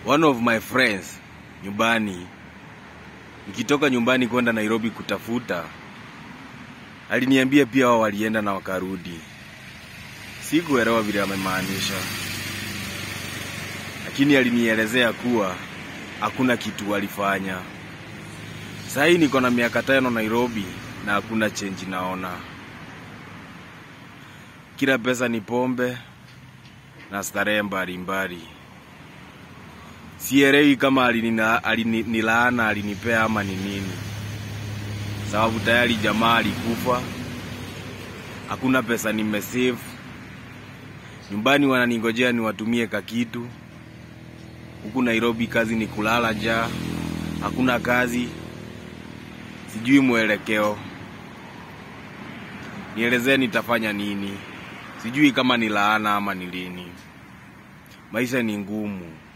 one of my friends nyumbani, nikitoka nyumbani kwenda Nairobi kutafuta, aliniambia pia wao walienda na wakarudi. Sikuelewa vile amemaanisha, lakini alinielezea kuwa hakuna kitu walifanya. Saa hii niko na miaka tano Nairobi na hakuna change naona. Kila pesa ni pombe na starehe mbalimbali. Sielewi kama alinina- alinilaana alinipea ama ni nini, sababu tayari jamaa alikufa, hakuna pesa nimesave. Nyumbani wananingojea niwatumie kakitu. Huku Nairobi kazi ni kulala njaa, hakuna kazi, sijui mwelekeo. Nielezee nitafanya nini? Sijui kama ni laana ama ni lini. Maisha ni ngumu.